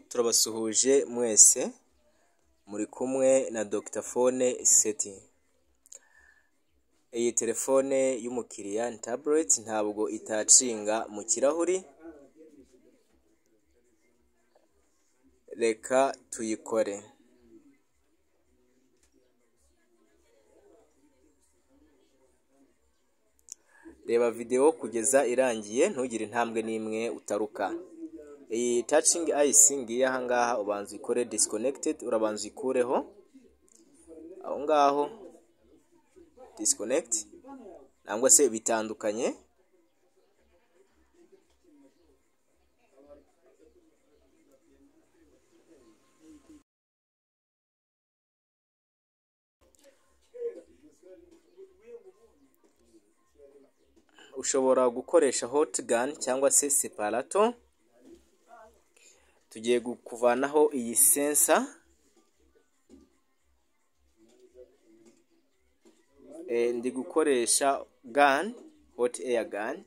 turabasuhuje mwese muri kumwe na Dr Phone Seti, iyi telefone y'umukiriya ni tabuleti ntabwo itacinga mu kirahuri, reka tuyikore. Reba videwo kugeza irangiye ntugire intambwe n'imwe utaruka. Iyi tacingi ayisi ngiyi aha ngaha ubanza uyikore disikonekitedi, urabanza uyikureho aho ngaho disikonekiti cyangwa se bitandukanye, ushobora gukoresha hotigani cyangwa se separato, tugiye kuvanaho iyi sensa, ndi gukoresha gani hoti eya gani.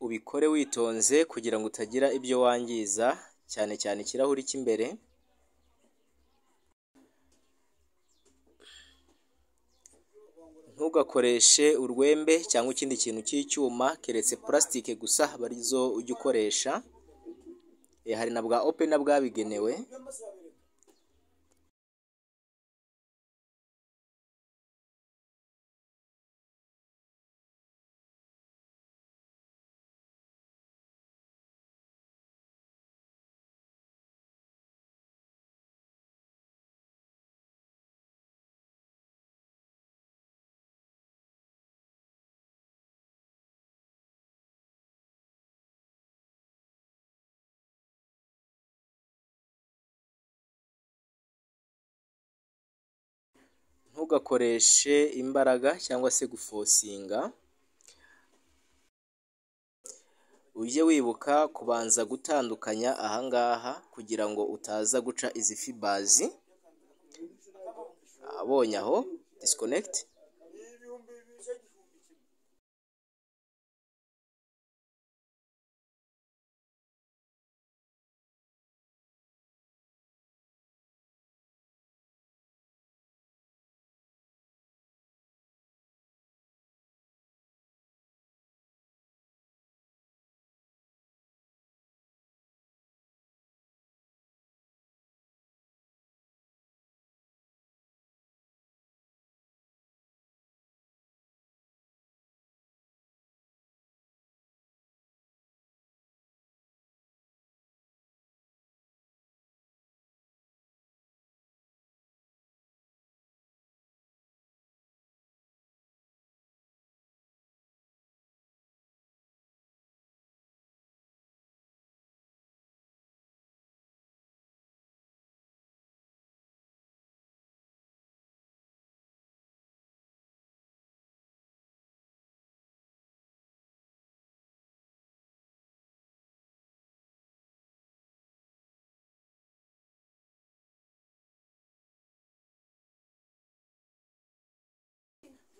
ubikore witonze kugira ngo utagira ibyo wangiza cyane cyane ikirahuri cy'imbere, ntugakoreshe urwembe cyangwa ikindi kintu cy'icyuma keretse purasitike gusa aba arizo ujya ukoresha, hari na bwa opena bwabigenewe. Ntugakoreshe imbaraga cyangwa se gufosinga, ujye wibuka kubanza gutandukanya aha ngaha kugira ngo utaza guca izi fibazi, abonye aho disikonekiti.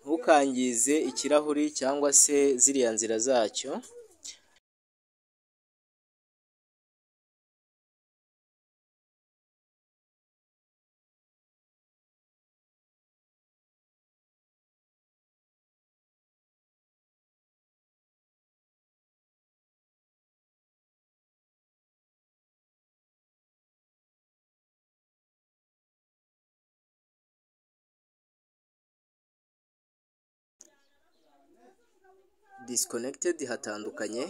ntukangize ikirahuri cyangwa se ziriya nzira zacyo. disconnected hatandukanye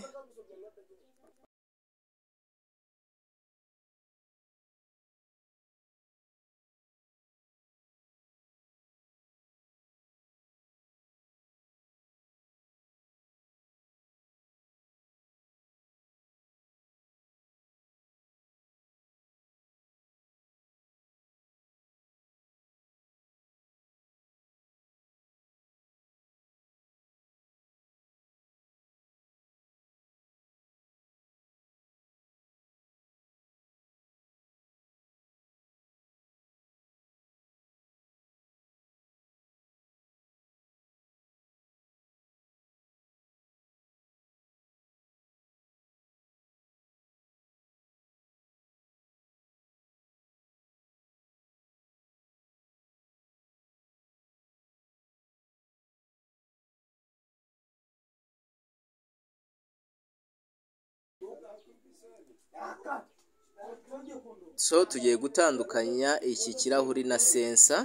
so tugiye gutandukanya iki kirahuri na sensa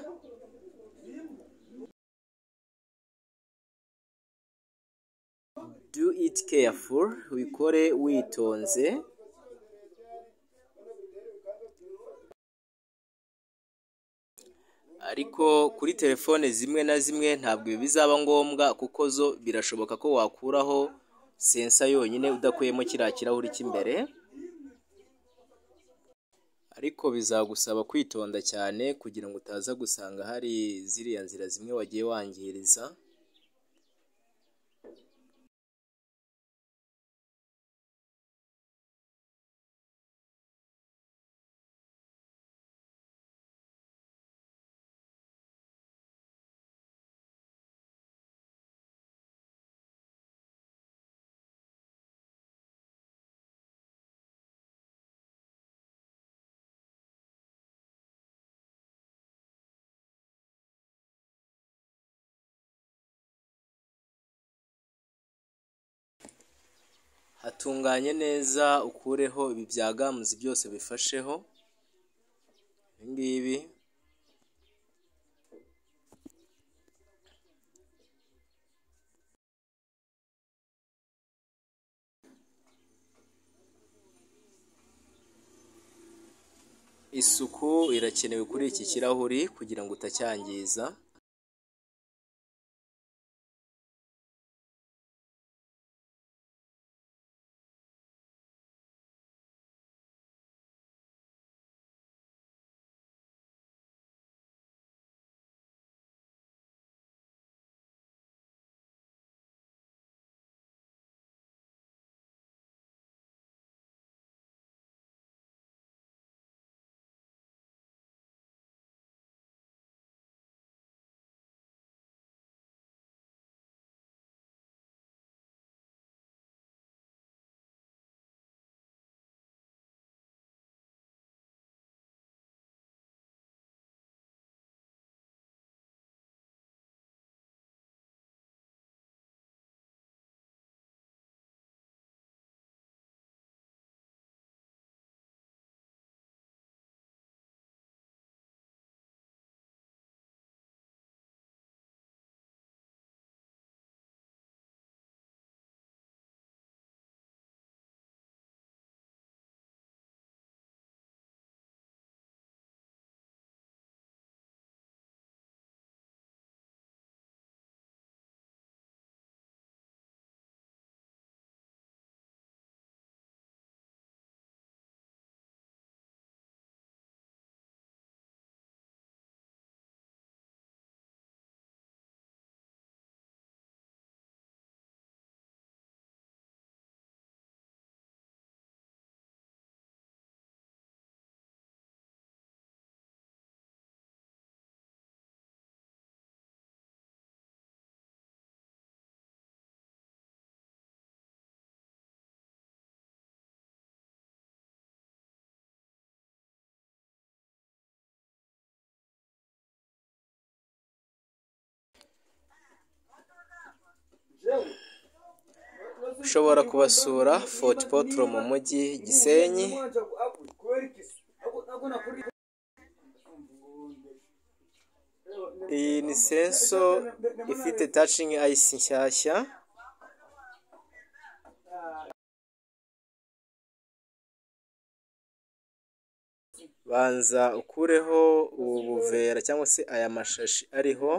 do it careful wikore witonze ariko kuri telefone zimwe na zimwe ntabwo ibi bizaba ngombwa kuko zo birashoboka ko wakuraho sensa yonyine udakuyemo kiriya kirahuri cy'imbere ariko bizagusaba kwitonda cyane kugira ngo utaza gusanga hari ziriya nzira zimwe wagiye wangiriza hatunganye neza ukureho ibi byagamuzi byose bifasheho ibi ngibi isuku irakenewe kuri iki kirahuri kugira ngo utacyangiza ushobora kubasura foti potro mu mujyi gisenyi iyi ni senso ifite tacingi ayisi nshyashya banza ukureho ubu buvera cyangwa se aya mashashi ariho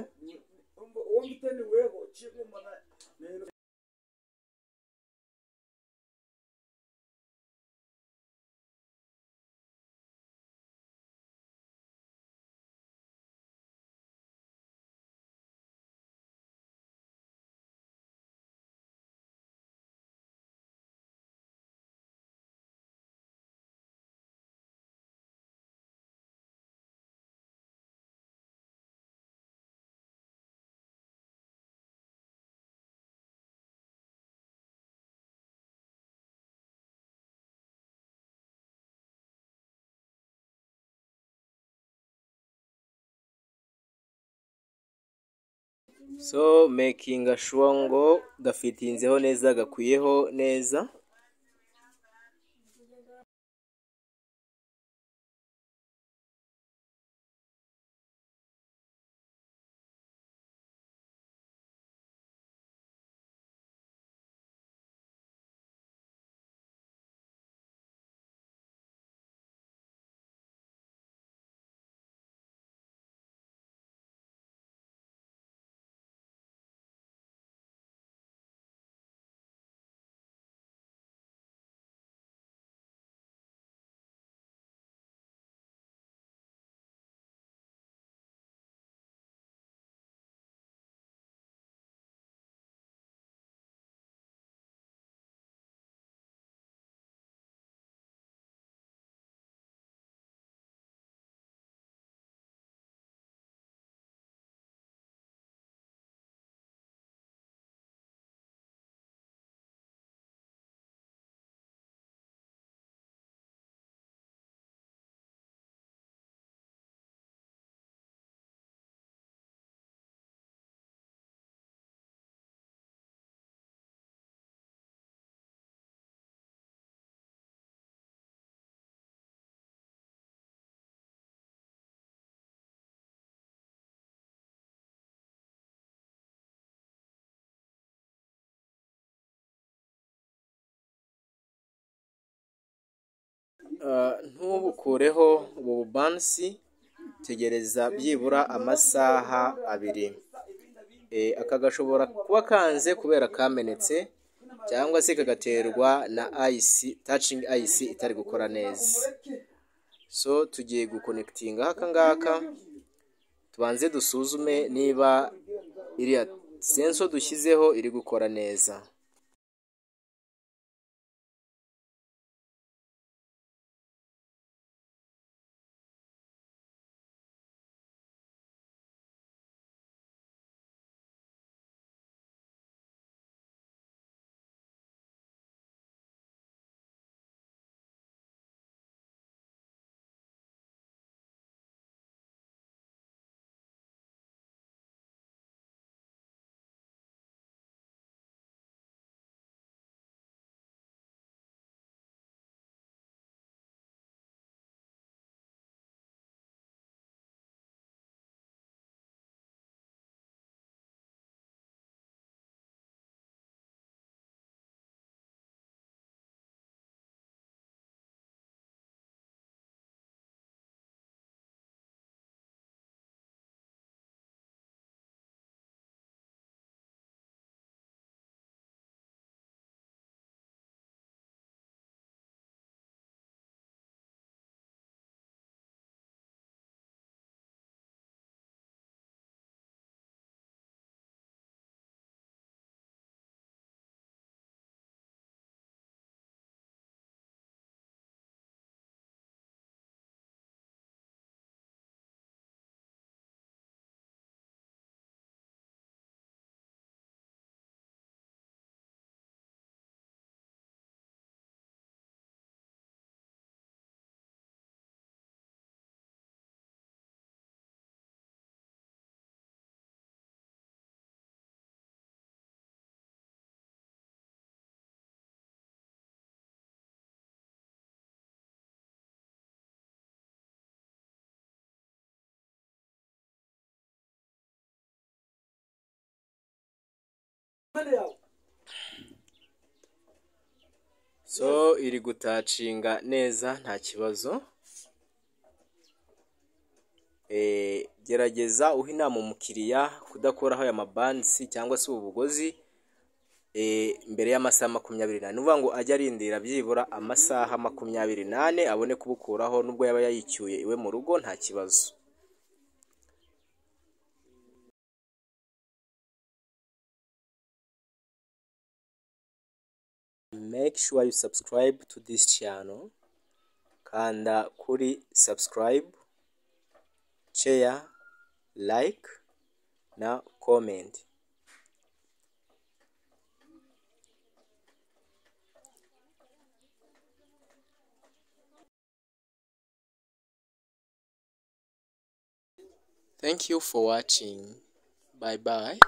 so making sure ngo gafitinzeho neza gakwiyeho neza ntubukureho ubu bubansi tegereza byibura amasaha abiri aka gashobora kuba kanze kubera kamenetse cyangwa se kagaterwa na ayisi tacingi ayisi itari gukora neza so tugiye gukonekitinga aka ngaka tubanze dusuzume niba iriya senso dushyizeho iri gukora neza so iri gutacinga neza nta kibazo gerageza uha inama umukiriya kudakoraho aya mabansi cyangwa se ubu bugozi mbere y'amasaha makumyabiri n'ane ni ukuvuga ngo ajye arindira byibura amasaha makumyabiri n'ane abone kubukuraho nubwo yaba yayicyuye iwe mu rugo nta kibazo make sure you subscribe to this channel kanda kuri subscribe share like na comment thank you for watching bye bye